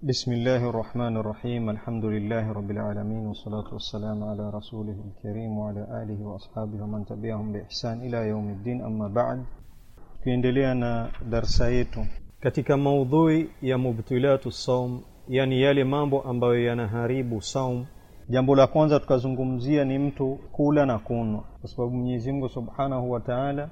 بسم الله الرحمن الرحيم الحمد لله رب العالمين والصلاة والسلام على رسوله الكريم وعلى آله وأصحابه ومن تبعهم بإحسان إلى يوم الدين أما بعد tukiendelea na darsa yetu katika maudhui ya mubtilatu saum yani yale mambo ambayo yanaharibu saum jambo la kwanza tukazungumzia ni mtu kula na kunwa kwa sababu mwenyezi mungu subhanahu wa taala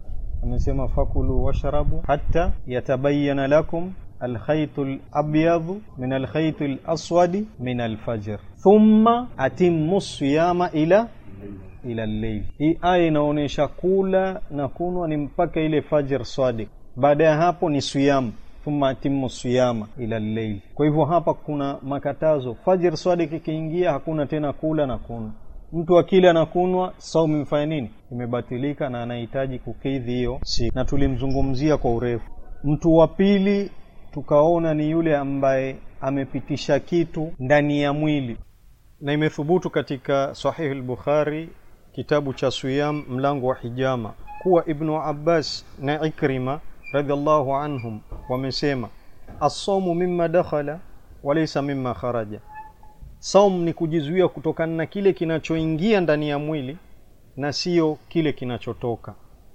amesema fakulu washrabu hatta yatabayana lakum alkhaitu labyadhu min alkhaitu laswadi min alfajr thumma atimmu siyama ila ila lleil hii aya inaonyesha kula na kunwa ni mpaka ile fajr swadik baada ya hapo ni siyam thumma atimmu siyama ila lleil kwa hivyo hapa kuna makatazo fajr swadik ikiingia hakuna tena kula na kunwa mtu akila na kunwa saumu imefanya nini imebatilika na anahitaji kukidhi hiyo siku na tulimzungumzia kwa urefu mtu wa pili tukaona ni yule ambaye amepitisha kitu ndani ya mwili na imethubutu katika sahihi al-bukhari kitabu cha siyam mlango wa hijama kuwa ibnu abbas na ikrima radhiallahu anhum wamesema assomu mimma dakhala walaysa mimma kharaja saum ni kujizuia kutokana na kile kinachoingia ndani ya mwili na sio kile kinachotoka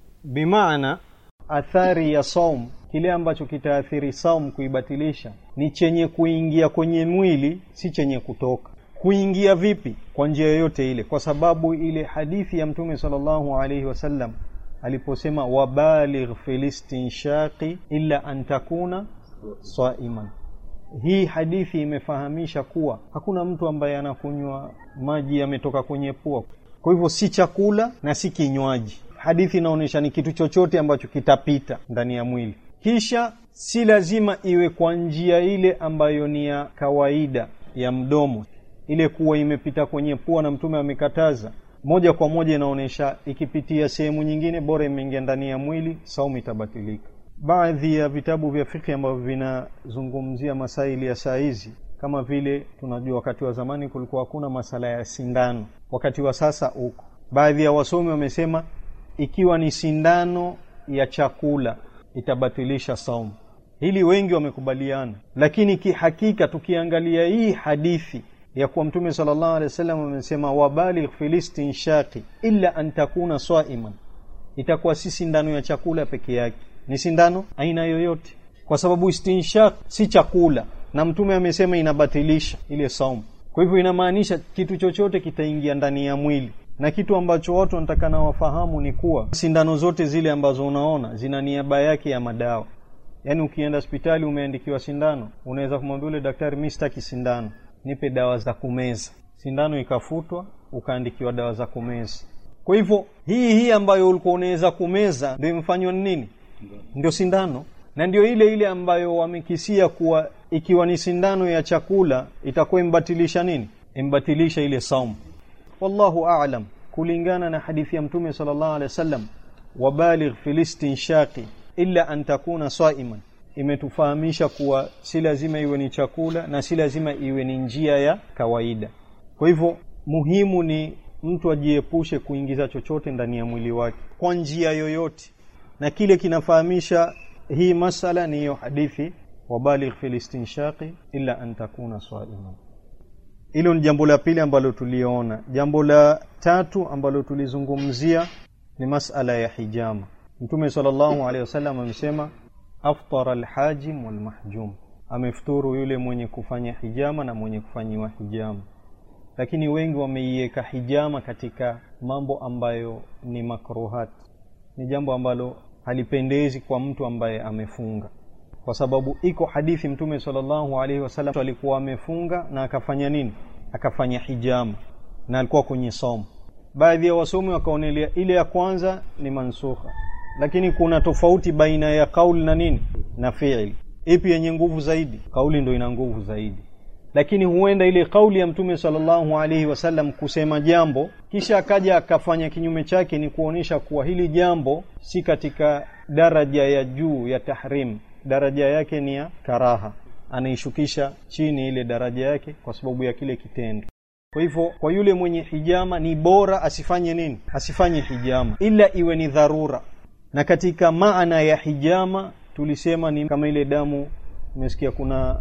bimaana athari ya saum kile ambacho kitaathiri saum kuibatilisha ni chenye kuingia kwenye mwili si chenye kutoka kuingia vipi kwa njia yoyote ile kwa sababu ile hadithi ya mtume sallallahu alaihi wasallam aliposema wabaligh filistinshaqi illa an takuna saiman hii hadithi imefahamisha kuwa hakuna mtu ambaye anakunywa maji yametoka kwenye pua kwa hivyo si chakula na si kinywaji hadithi inaonyesha ni kitu chochote ambacho kitapita ndani ya mwili kisha si lazima iwe kwa njia ile ambayo ni ya kawaida ya mdomo ile kuwa imepita kwenye pua na mtume amekataza moja kwa moja inaonyesha ikipitia sehemu nyingine bora imeingia ndani ya mwili saumu itabatilika baadhi ya vitabu vya fikhi ambavyo vinazungumzia masaili ya saa hizi kama vile tunajua wakati wa zamani kulikuwa hakuna masala ya sindano wakati wa sasa uko baadhi ya wasomi wamesema ikiwa ni sindano ya chakula itabatilisha saumu hili wengi wamekubaliana lakini kihakika tukiangalia hii hadithi ya kuwa mtume sallallahu alaihi wasallam amesema wabaligh filistinshaqi illa an takuna saiman itakuwa si sindano ya chakula peke yake ni sindano aina yoyote kwa sababu istinshaq si chakula na mtume amesema inabatilisha ile saumu kwa hivyo inamaanisha kitu chochote kitaingia ndani ya mwili na kitu ambacho watu wanatakana wafahamu ni kuwa sindano zote zile ambazo unaona zina niaba yake ya madawa yaani ukienda hospitali umeandikiwa sindano unaweza kumwambia ule daktari mi sitaki sindano nipe dawa za kumeza sindano ikafutwa ukaandikiwa dawa za kumeza kwa hivyo hii hii ambayo ulikuwa unaweza kumeza ndio imefanywa nini ndio sindano na ndio ile ile ambayo wamekisia kuwa ikiwa ni sindano ya chakula itakuwa imbatilisha nini imbatilisha ile saumu wallahu a'lam kulingana na hadithi ya mtume sallallahu alaihi wasallam wabaligh filistinshaqi illa an takuna saiman imetufahamisha kuwa si lazima iwe ni chakula na si lazima iwe ni njia ya kawaida kwa hivyo muhimu ni mtu ajiepushe kuingiza chochote ndani ya mwili wake kwa njia yoyote na kile kinafahamisha hii masala ni hiyo hadithi wabaligh filistinshaqi illa an takuna saiman hilo ni jambo la pili ambalo tuliona jambo la tatu ambalo tulizungumzia ni masala ya hijama mtume sallallahu alaihi wasallam amesema aftara alhajim walmahjum amefuturu yule mwenye kufanya hijama na mwenye kufanyiwa hijama lakini wengi wameiweka hijama katika mambo ambayo ni makruhat ni jambo ambalo halipendezi kwa mtu ambaye amefunga kwa sababu iko hadithi mtume sallallahu alaihi wasallam alikuwa amefunga na akafanya nini akafanya hijama na alikuwa kwenye somo baadhi ya wasomi wakaonelea ile ya kwanza ni mansukha lakini kuna tofauti baina ya kauli na nini na fiili ipi yenye nguvu zaidi kauli ndo ina nguvu zaidi lakini huenda ile kauli ya mtume sallallahu alaihi wasallam kusema jambo kisha akaja akafanya kinyume chake ni kuonyesha kuwa hili jambo si katika daraja ya juu ya tahrim daraja yake ni ya karaha anaishukisha chini ile daraja yake kwa sababu ya kile kitendo kwa hivyo kwa yule mwenye hijama ni bora asifanye nini asifanye hijama ila iwe ni dharura na katika maana ya hijama tulisema ni kama ile damu umesikia kuna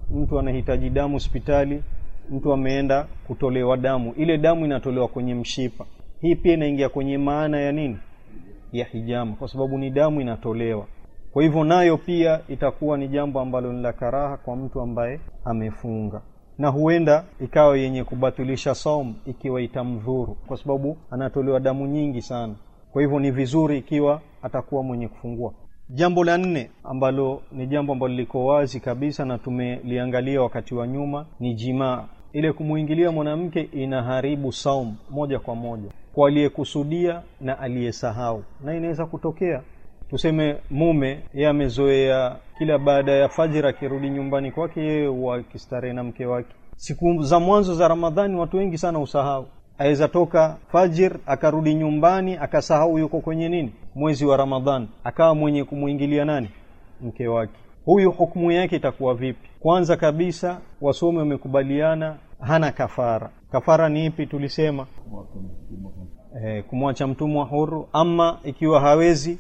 mtu anahitaji damu hospitali mtu ameenda kutolewa damu ile damu inatolewa kwenye mshipa hii pia inaingia kwenye maana ya nini ya hijama kwa sababu ni damu inatolewa kwa hivyo nayo pia itakuwa ni jambo ambalo ni la karaha kwa mtu ambaye amefunga na huenda ikawa yenye kubatilisha saum ikiwa itamdhuru kwa sababu anatolewa damu nyingi sana kwa hivyo ni vizuri ikiwa atakuwa mwenye kufungua jambo la nne ambalo ni jambo ambalo liko wazi kabisa na tumeliangalia wakati wa nyuma ni jimaa ile kumwingilia mwanamke inaharibu saum moja kwa moja kwa aliyekusudia na aliyesahau na inaweza kutokea tuseme mume yeye amezoea kila baada ya fajiri akirudi nyumbani kwake yeye huwa akistarehe na mke wake siku za mwanzo za ramadhani watu wengi sana usahau aweza toka fajir akarudi nyumbani akasahau yuko kwenye nini mwezi wa ramadhan akawa mwenye kumwingilia nani mke wake huyu hukumu yake itakuwa vipi kwanza kabisa wasomi wamekubaliana hana kafara kafara ni ipi tulisema e, kumwacha mtumwa huru ama ikiwa hawezi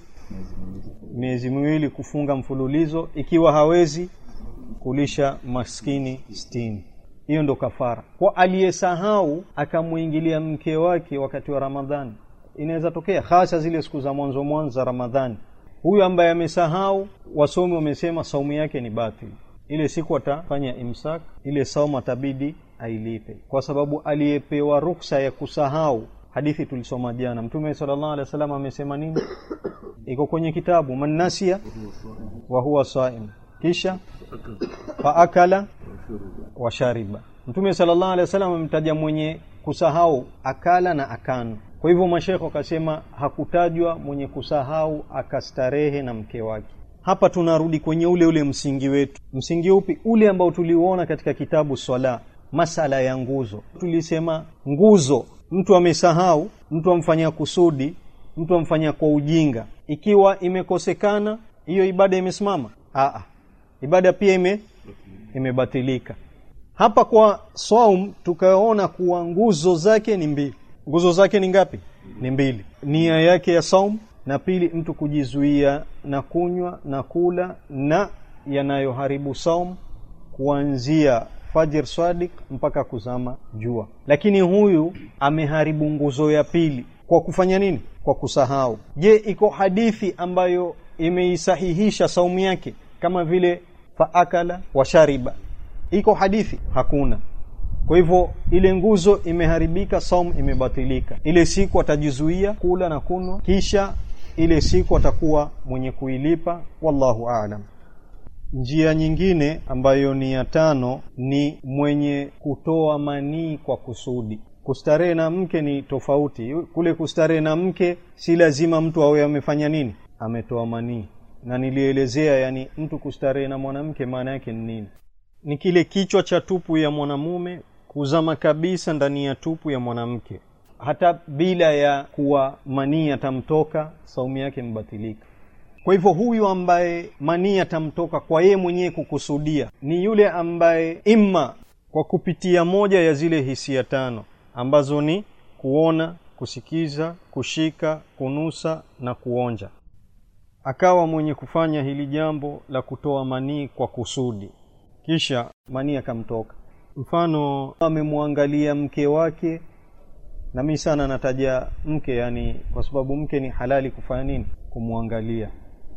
miezi miwili kufunga mfululizo ikiwa hawezi kulisha maskini stini hiyo ndo kafara kwa aliyesahau akamwingilia mke wake wakati wa ramadhani inaweza tokea hasa zile siku za mwanzo mwanzo za ramadhani huyu ambaye amesahau wasomi wamesema saumu yake ni batili ile siku atafanya imsak ile saumu atabidi ailipe kwa sababu aliyepewa ruksa ya kusahau hadithi tulisoma jana mtume sallallahu alaihi wasallam amesema nini iko kwenye kitabu man nasiya wa huwa saim kisha faakala wa shariba mtume sallallahu alaihi wasallam amemtaja mwenye kusahau akala na akano kwa hivyo mashekhe wakasema hakutajwa mwenye kusahau akastarehe na mke wake hapa tunarudi kwenye ule ule msingi wetu msingi upi ule ambao tuliuona katika kitabu swala masala ya nguzo tulisema nguzo mtu amesahau mtu amfanyia kusudi mtu amfanyia kwa ujinga ikiwa imekosekana hiyo ibada imesimama Aa, ibada pia ime imebatilika hapa kwa saum tukaona kuwa nguzo zake ni mbili nguzo zake ni ngapi ni mbili nia yake ya saum na pili mtu kujizuia na kunywa na kula na yanayoharibu saum kuanzia fajr swadik mpaka kuzama jua lakini huyu ameharibu nguzo ya pili kwa kufanya nini kwa kusahau je iko hadithi ambayo imeisahihisha saumu yake kama vile faakala washariba iko hadithi hakuna kwa hivyo ile nguzo imeharibika saum imebatilika ile siku atajizuia kula na kunwa kisha ile siku atakuwa mwenye kuilipa wallahu aalam njia nyingine ambayo ni ya tano ni mwenye kutoa manii kwa kusudi kustarehe na mke ni tofauti kule kustarehe na mke si lazima mtu awe amefanya nini ametoa manii na nilielezea yani mtu kustarehe na mwanamke maana yake ni nini ni kile kichwa cha tupu ya mwanamume kuzama kabisa ndani ya tupu ya mwanamke hata bila ya kuwa manii atamtoka saumu yake mbatilika kwa hivyo huyu ambaye manii atamtoka kwa yeye mwenyewe kukusudia ni yule ambaye imma kwa kupitia moja ya zile hisia tano ambazo ni kuona kusikiza kushika kunusa na kuonja akawa mwenye kufanya hili jambo la kutoa manii kwa kusudi kisha manii akamtoka mfano amemwangalia mke wake na mi sana nataja mke yani kwa sababu mke ni halali kufanya nini kumwangalia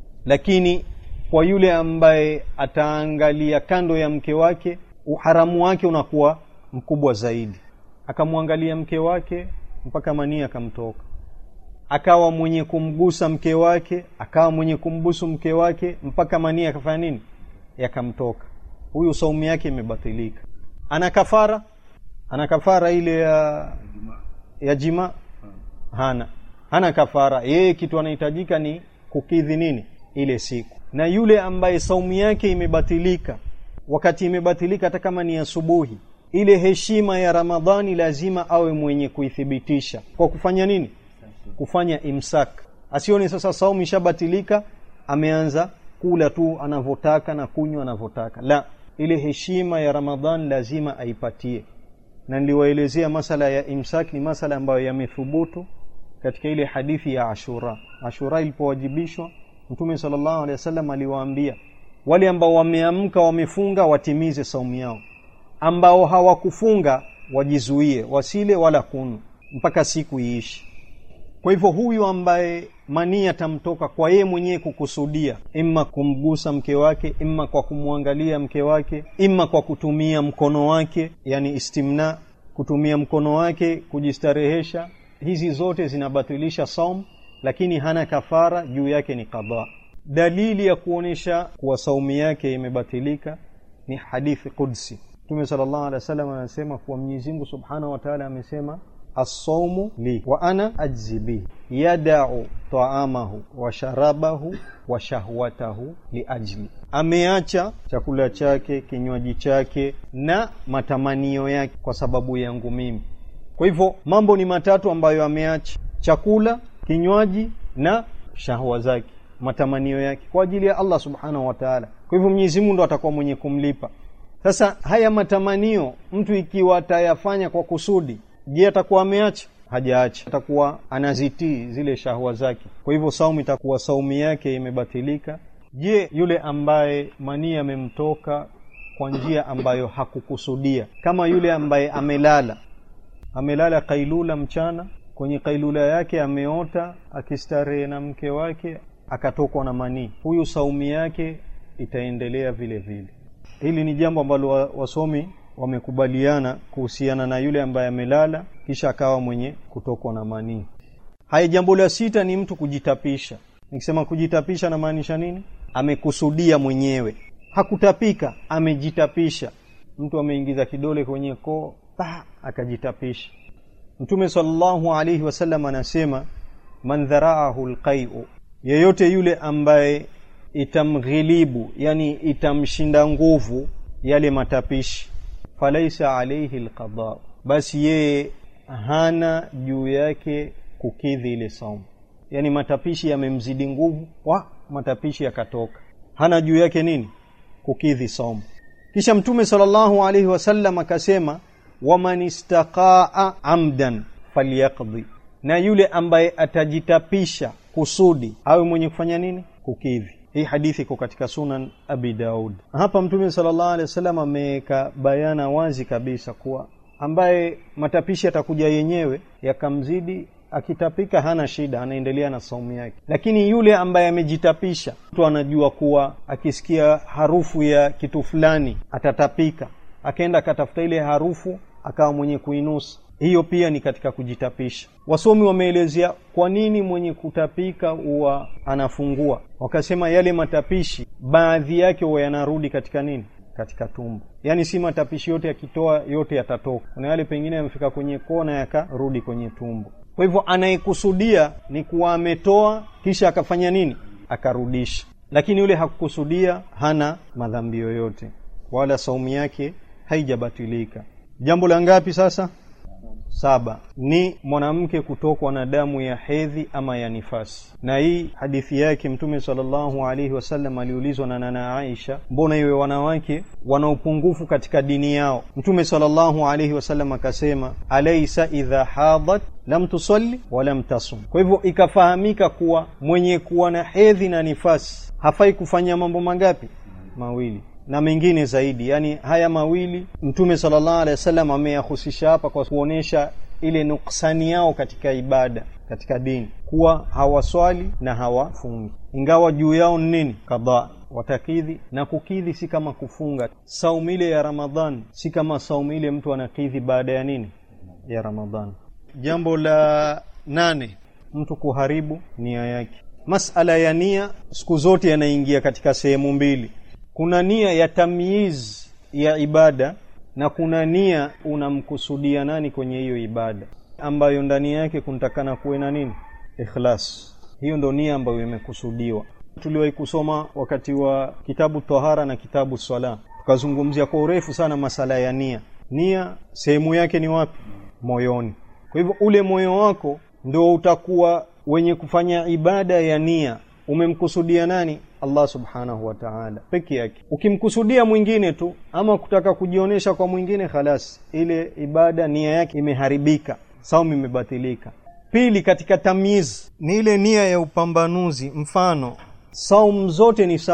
lakini kwa yule ambaye ataangalia kando ya mke wake uharamu wake unakuwa mkubwa zaidi akamwangalia mke wake mpaka manii akamtoka akawa mwenye kumgusa mke wake akawa mwenye kumbusu mke wake mpaka manii akafanya nini yakamtoka huyu saumu yake imebatilika ana kafara ana kafara ile ya ya jima hana hana kafara yeye kitu anahitajika ni kukidhi nini ile siku na yule ambaye saumu yake imebatilika wakati imebatilika hata kama ni asubuhi ile heshima ya ramadhani lazima awe mwenye kuithibitisha kwa kufanya nini kufanya imsak asione sasa saumu ishabatilika ameanza kula tu anavyotaka na kunywa anavyotaka la ile heshima ya ramadhan lazima aipatie na niliwaelezea masala ya imsak ni masala ambayo yamethubutu katika ile hadithi ya ashura ashura ilipowajibishwa mtume sallallahu alaihi wasallam aliwaambia wale ambao wameamka wamefunga watimize saumu yao ambao hawakufunga wajizuie wasile wala kunu mpaka siku iishi kwa hivyo huyu ambaye manii atamtoka kwa yeye mwenyewe kukusudia imma kumgusa mke wake imma kwa kumwangalia mke wake imma kwa kutumia mkono wake yani istimna kutumia mkono wake kujistarehesha hizi zote zinabatilisha saum lakini hana kafara juu yake ni qadha dalili ya kuonesha kuwa saumu yake imebatilika ni hadithi qudsi mtume sallallahu alaihi wasallam anasema kuwa Mwenyezi Mungu subhanahu wa ta'ala amesema assaumu li wa ana ajzi bihi yadau taamahu wa sharabahu wa shahwatahu liajli ameacha chakula chake kinywaji chake na matamanio yake kwa sababu yangu mimi kwa hivyo mambo ni matatu ambayo ameacha chakula kinywaji na shahwa zake matamanio yake kwa ajili ya Allah subhanahu wa ta'ala kwa hivyo Mwenyezi Mungu ndo atakuwa mwenye kumlipa sasa haya matamanio mtu ikiwa atayafanya kwa kusudi je atakuwa ameacha hajaacha atakuwa anazitii zile shahwa zake kwa hivyo saumu itakuwa saumu yake imebatilika je yule ambaye manii amemtoka kwa njia ambayo hakukusudia kama yule ambaye amelala amelala kailula mchana kwenye kailula yake ameota akistarehe na mke wake akatokwa na manii huyu saumu yake itaendelea vile vile hili ni jambo ambalo wasomi wamekubaliana kuhusiana na yule ambaye amelala kisha akawa mwenye kutokwa na manii haya jambo la sita ni mtu kujitapisha nikisema kujitapisha namaanisha nini amekusudia mwenyewe hakutapika amejitapisha mtu ameingiza kidole kwenye koo akajitapisha mtume sallallahu alaihi wasallam anasema man dharaahu alqai'u yeyote yule ambaye itamghilibu yani itamshinda nguvu yale matapishi falaisa alaihi alqada basi yeye hana juu yake kukidhi ile saumu yani matapishi yamemzidi nguvu wa matapishi yakatoka hana juu yake nini kukidhi saumu kisha mtume sallallahu alaihi wasallam akasema waman istaqaa amdan falyaqdi na yule ambaye atajitapisha kusudi awe mwenye kufanya nini kukidhi hii hadithi iko katika sunan abi daud hapa mtume sallallahu alaihi wasallam ameweka bayana wazi kabisa kuwa ambaye matapishi yatakuja yenyewe yakamzidi akitapika hana shida anaendelea na saumu yake lakini yule ambaye amejitapisha mtu anajua kuwa akisikia harufu ya kitu fulani atatapika akaenda akatafuta ile harufu akawa mwenye kuinusa hiyo pia ni katika kujitapisha wasomi wameelezea kwa nini mwenye kutapika huwa anafungua wakasema yale matapishi baadhi yake huwa yanarudi katika nini katika tumbo yaani si matapishi yote yakitoa yote yatatoka kuna yale pengine yamefika kwenye kona yakarudi kwenye tumbo kwa hivyo anayekusudia ni kuwa ametoa kisha akafanya nini akarudisha lakini yule hakukusudia hana madhambi yoyote wala saumu yake haijabatilika jambo la ngapi sasa saba ni mwanamke kutokwa na damu ya hedhi ama ya nifasi na hii hadithi yake mtume sallallahu alaihi wasallam aliulizwa na nana Aisha mbona iwe wanawake wana upungufu katika dini yao mtume sallallahu alaihi wasallam akasema alaysa idha hadat lam tusalli wa lam tasum kwa hivyo ikafahamika kuwa mwenye kuwa na hedhi na nifasi hafai kufanya mambo mangapi mawili na mengine zaidi yani haya mawili mtume sallallahu alaihi wasallam ameyahusisha hapa kwa kuonesha ile nuksani yao katika ibada katika dini kuwa hawaswali na hawafungi ingawa juu yao ni nini kadhaa watakidhi na kukidhi si kama kufunga saumu ile ya ramadhan si kama saumu ile mtu anakidhi baada ya nini ya ramadhan jambo la nane mtu kuharibu nia yake masala ya nia siku zote yanaingia katika sehemu mbili kuna nia ya tamyiz ya ibada na kuna nia unamkusudia nani kwenye hiyo ibada ambayo ndani yake kuntakana kuwe na nini ikhlas hiyo ndo nia ambayo imekusudiwa tuliwahi kusoma wakati wa kitabu tahara na kitabu swala tukazungumzia kwa urefu sana masala ya nia nia sehemu yake ni wapi moyoni kwa hivyo ule moyo wako ndio utakuwa wenye kufanya ibada ya nia umemkusudia nani Allah subhanahu wa ta'ala peke yake ukimkusudia mwingine tu ama kutaka kujionyesha kwa mwingine khalas ile ibada nia yake imeharibika saumu imebatilika pili katika tamyiz ni ile nia ya upambanuzi mfano saumu zote ni sawa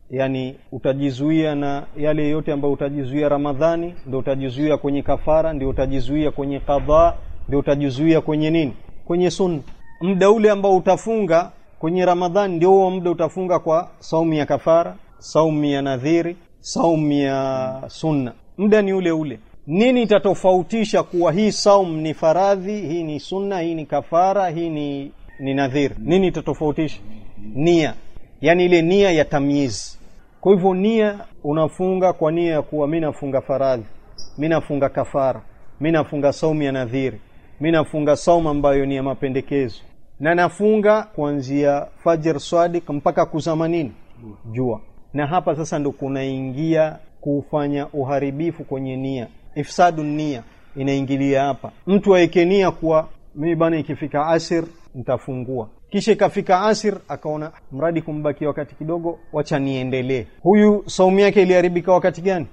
yani utajizuia na yale yote ambayo utajizuia ramadhani ndio utajizuia kwenye kafara ndio utajizuia kwenye qadha ndio utajizuia kwenye nini kwenye sunna muda ule ambao utafunga kwenye ramadhani ndio huo muda utafunga kwa saumu ya kafara saumu ya nadhiri saumu ya sunna muda ni ule ule nini itatofautisha kuwa hii saum ni faradhi hii ni sunna hii ni kafara hii ni ni nadhiri nini itatofautisha nia yani ile nia ya tamyiz kwa hivyo nia unafunga kwa nia ya kuwa mi nafunga faradhi mi nafunga kafara mi nafunga saumu ya nadhiri mi nafunga saumu ambayo ni ya mapendekezo na nafunga kuanzia fajr swadik mpaka kuzama nini jua na hapa sasa ndo kunaingia kufanya uharibifu kwenye nia ifsadu nia inaingilia hapa mtu aweke nia kuwa mimi bana ikifika asir nitafungua kisha ikafika asir akaona mradi kumbaki wakati kidogo wacha niendelee huyu saumu yake iliharibika wakati gani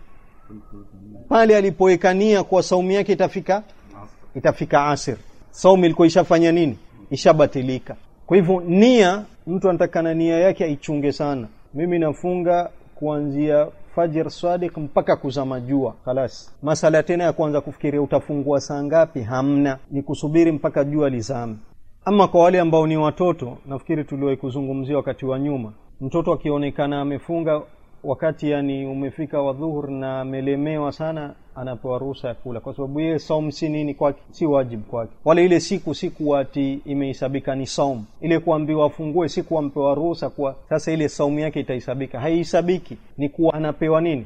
pale alipoweka nia kuwa saumu yake itafika itafika asir saumu ilikuwa ishafanya nini ishabatilika kwa hivyo nia mtu anatakana nia yake aichunge sana mimi nafunga kuanzia fajr sadiq mpaka kuzama jua khalas masala tena ya kwanza kufikiria utafungua saa ngapi hamna ni kusubiri mpaka jua lizame ama kwa wale ambao ni watoto nafikiri tuliwahi kuzungumzia wakati wa nyuma mtoto akionekana amefunga wakati yani umefika wa dhuhur na amelemewa sana anapewa ruhusa ya kula kwa sababu yeye saum si nini kwake si wajibu kwake wala ile siku siku ati imehesabika ni saum ile kuambiwa afungue siku ampewa ruhusa kuwa sasa ile saumu yake itahesabika haihesabiki ni kuwa anapewa nini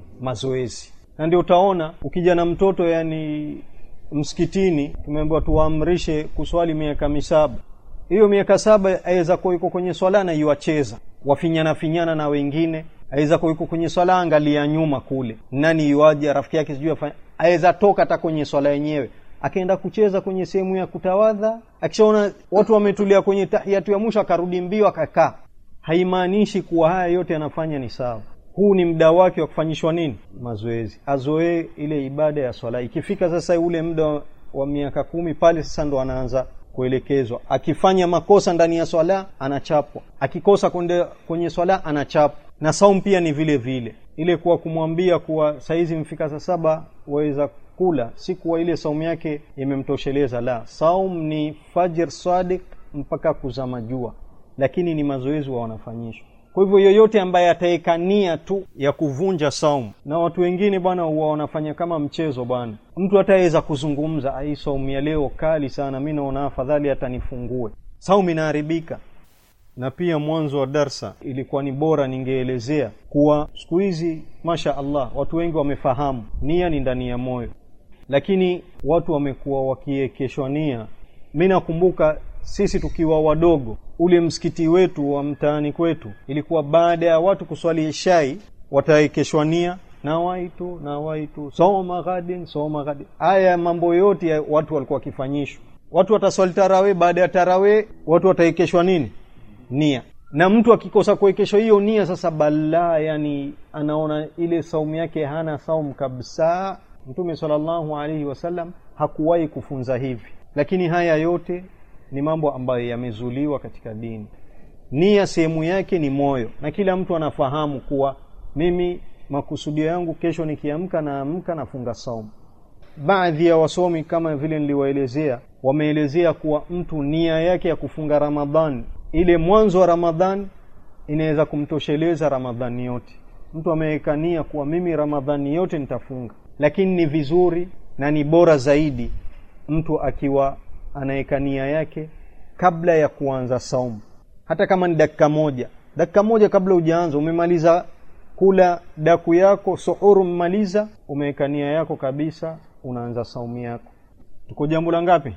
mazoezi na ndio utaona ukija na mtoto yani msikitini tumeambiwa tuwaamrishe kuswali miaka misaba hiyo miaka saba aweza kuwa iko kwenye swala na iwacheza wafinyana finyana na wengine aweza kuwa iko kwenye swala angalia nyuma kule nani iwaje rafiki yake sijui afanya aweza toka hata kwenye swala yenyewe akaenda kucheza kwenye sehemu ya kutawadha akishaona watu wametulia kwenye tahiyatu ya mwisho akarudi mbio akakaa haimaanishi kuwa haya yote anafanya ni sawa huu ni muda wake wa kufanyishwa nini mazoezi azoee ile ibada ya swala ikifika sasa ule muda wa miaka kumi pale sasa ndo anaanza kuelekezwa akifanya makosa ndani ya swala anachapwa akikosa kunde, kwenye swala anachapwa na saum pia ni vile vile ile kuwa kumwambia kuwa saizi mfika saa saba waweza kula si kuwa ile saumu yake imemtosheleza la saum ni fajr sadik mpaka kuzama jua lakini ni mazoezi wa wanafanyishwa kwa hivyo yoyote ambaye ataweka nia tu ya kuvunja saumu na watu wengine bwana huwa wanafanya kama mchezo bwana mtu ataweza kuzungumza hii saumu ya leo kali sana mi naona afadhali hata nifungue saumu inaharibika na pia mwanzo wa darsa ilikuwa ni bora ningeelezea kuwa siku hizi masha allah watu wengi wamefahamu nia ni ndani ya moyo lakini watu wamekuwa wakiekeshwa nia mi nakumbuka sisi tukiwa wadogo ule msikiti wetu wa mtaani kwetu ilikuwa baada ya watu kuswali ishai wataekeshwa nia nawaitu nawaitu soma ghadin soma ghadin haya mambo yote ya watu walikuwa wakifanyishwa watu wataswali tarawe baada ya tarawe watu wataekeshwa nini nia na mtu akikosa kuwekeshwa hiyo nia sasa balaa yani anaona ile saumu yake hana saumu kabisa mtume salllahu alaihi wasallam hakuwahi kufunza hivi lakini haya yote ni mambo ambayo yamezuliwa katika dini nia sehemu yake ni moyo na kila mtu anafahamu kuwa mimi makusudio yangu kesho nikiamka naamka nafunga saumu baadhi ya wasomi kama vile niliwaelezea wameelezea kuwa mtu nia yake ya kufunga ramadhan ile mwanzo wa ramadhan inaweza kumtosheleza ramadhani yote mtu ameweka nia kuwa mimi ramadhani yote nitafunga lakini ni vizuri na ni bora zaidi mtu akiwa anaweka nia yake kabla ya kuanza saumu hata kama ni dakika moja dakika moja kabla hujaanza umemaliza kula daku yako suhuru umemaliza umeweka nia yako kabisa unaanza saumu yako tuko jambo la ngapi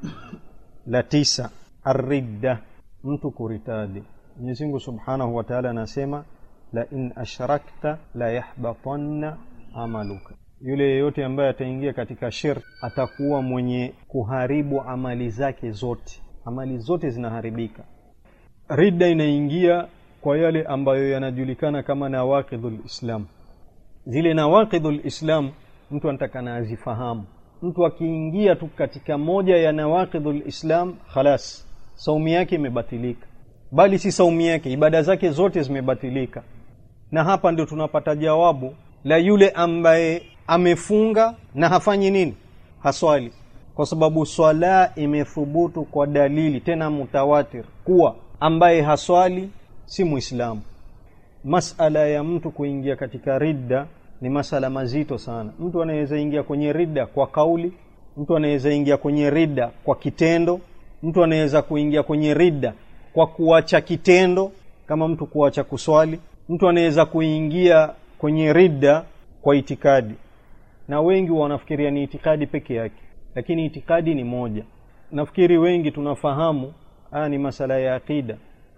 la tisa arridda mtu kuritadi mwenyezi mungu subhanahu wa taala anasema la in ashrakta la yahbatanna amaluka yule yeyote ambaye ataingia katika shirk atakuwa mwenye kuharibu amali zake zote amali zote zinaharibika ridda inaingia kwa yale ambayo yanajulikana kama nawaqidhul islam zile nawaqidhul islam mtu anatakana azifahamu mtu akiingia tu katika moja ya nawaqidhul islam khalas saumu yake imebatilika bali si saumu yake ibada zake zote zimebatilika na hapa ndio tunapata jawabu la yule ambaye amefunga na hafanyi nini haswali kwa sababu swala imethubutu kwa dalili tena mutawatir kuwa ambaye haswali si muislamu masala ya mtu kuingia katika ridda ni masala mazito sana mtu anaweza ingia kwenye ridda kwa kauli mtu anaweza ingia kwenye ridda kwa kitendo mtu anaweza kuingia kwenye ridda kwa kuacha kitendo kama mtu kuacha kuswali mtu anaweza kuingia kwenye ridda kwa itikadi na wengi wanafikiria ni itikadi peke yake lakini itikadi ni moja nafikiri wengi tunafahamu haya ni masala ya aqida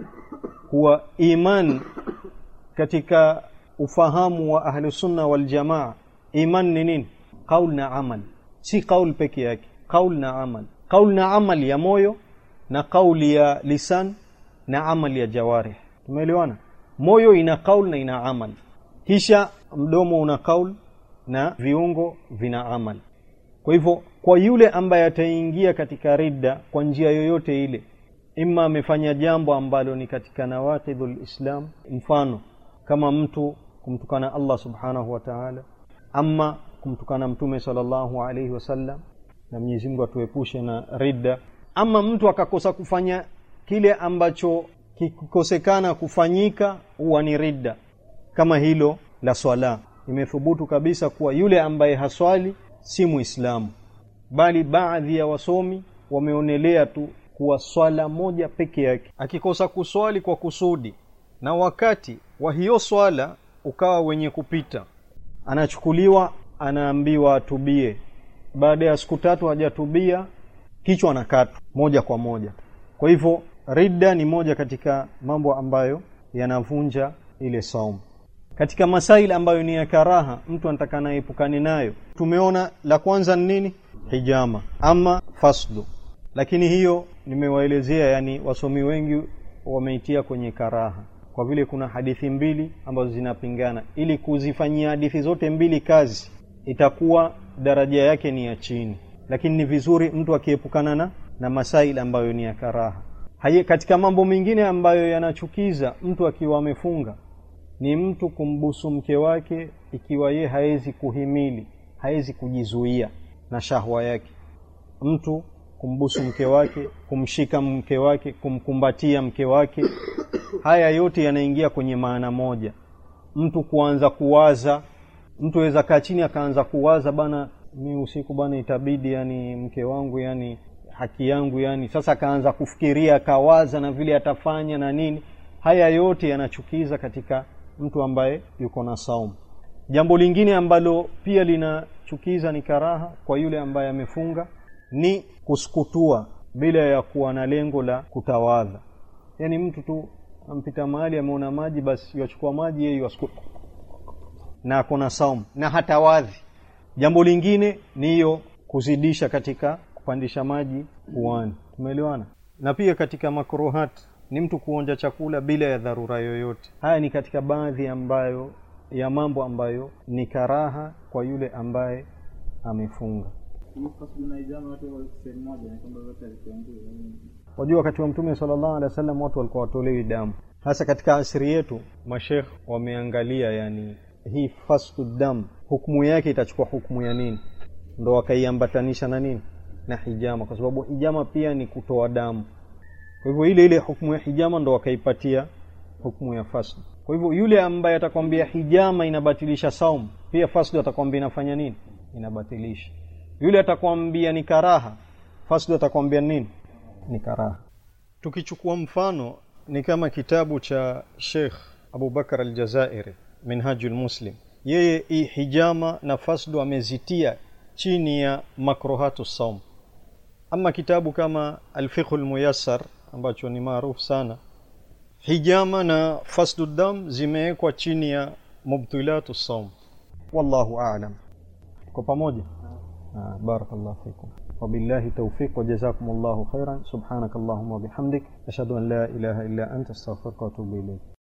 kuwa iman katika ufahamu wa ahlusunna waljamaa iman ni nini qaul na amal si qaul peke yake qaul na amal qaul na amal ya moyo na qauli ya lisan na amal ya jawarih tumeelewana moyo ina qaul na ina amal kisha mdomo una qaul na viungo vina amal kwa hivyo kwa yule ambaye ataingia katika ridda kwa njia yoyote ile imma amefanya jambo ambalo ni katika nawaqidhul islam mfano kama mtu kumtukana Allah subhanahu wa ta'ala ama kumtukana mtume sallallahu alayhi wasallam na Mwenyezi Mungu atuepushe na ridda ama mtu akakosa kufanya kile ambacho kikosekana kufanyika huwa ni ridda kama hilo la swala imethubutu kabisa kuwa yule ambaye haswali si muislamu bali baadhi ya wasomi wameonelea tu kuwa swala moja peke yake akikosa kuswali kwa kusudi na wakati wa hiyo swala ukawa wenye kupita anachukuliwa anaambiwa atubie baada ya siku tatu hajatubia kichwa anakatwa moja kwa moja kwa hivyo ridda ni moja katika mambo ambayo yanavunja ile saumu katika masaili ambayo ni ya karaha mtu anataka naepukane nayo tumeona la kwanza ni nini hijama ama faslu lakini hiyo nimewaelezea yani wasomi wengi wameitia kwenye karaha kwa vile kuna hadithi mbili ambazo zinapingana ili kuzifanyia hadithi zote mbili kazi itakuwa daraja yake ni ya chini lakini ni vizuri mtu akiepukana na na masaili ambayo ni ya karaha Haye, katika mambo mengine ambayo yanachukiza mtu akiwa amefunga ni mtu kumbusu mke wake ikiwa ye hawezi kuhimili hawezi kujizuia na shahwa yake mtu kumbusu mke wake kumshika mke wake kumkumbatia mke wake haya yote yanaingia kwenye maana moja mtu kuanza kuwaza mtu aweza kaa chini akaanza kuwaza bana mi usiku bana itabidi yani mke wangu yani haki yangu yani sasa akaanza kufikiria akawaza na vile atafanya na nini haya yote yanachukiza katika mtu ambaye yuko na saumu jambo lingine ambalo pia linachukiza ni karaha kwa yule ambaye amefunga ni kusukutua bila ya kuwa na lengo la kutawadha yaani mtu tu ampita mahali ameona maji basi yachukua maji yeye yasukuta na ako na saumu na hatawadhi jambo lingine ni hiyo kuzidisha katika kupandisha maji puani tumeelewana na pia katika makruhat ni mtu kuonja chakula bila ya dharura yoyote haya ni katika baadhi ambayo ya mambo ambayo ni karaha kwa yule ambaye amefunga wajua wakati wa mtume sallallahu alaihi wasallam watu walikuwa watolewi damu hasa katika asiri yetu mashekh wameangalia yani hii fasdu dam hukumu yake itachukua hukumu ya nini ndo wakaiambatanisha na nini na hijama kwa sababu hijama pia ni kutoa damu kwa hivyo ile ile hukumu ya hijama ndo wakaipatia hukumu ya fasdu kwa hivyo yule ambaye atakwambia hijama inabatilisha saum pia fasdu atakwambia inafanya nini inabatilisha yule atakwambia ni karaha fasdu atakwambia nini ni karaha tukichukua mfano ni kama kitabu cha Sheikh Abubakar Aljazairi Minhajul Muslim yeye hii hijama na fasdu amezitia chini ya makruhatu saum ama kitabu kama Alfiqh Almuyassar ambacho ni maarufu sana hijama na fasdu dam zimewekwa chini ya mubtilatu saum wallahu a'lam kwa pamoja ah, barakallahu fikum وبالله توفيق وجزاكم الله خيرا سبحانك اللهم وبحمدك أشهد أن لا إله إلا أنت استغفرك وأتوب إليك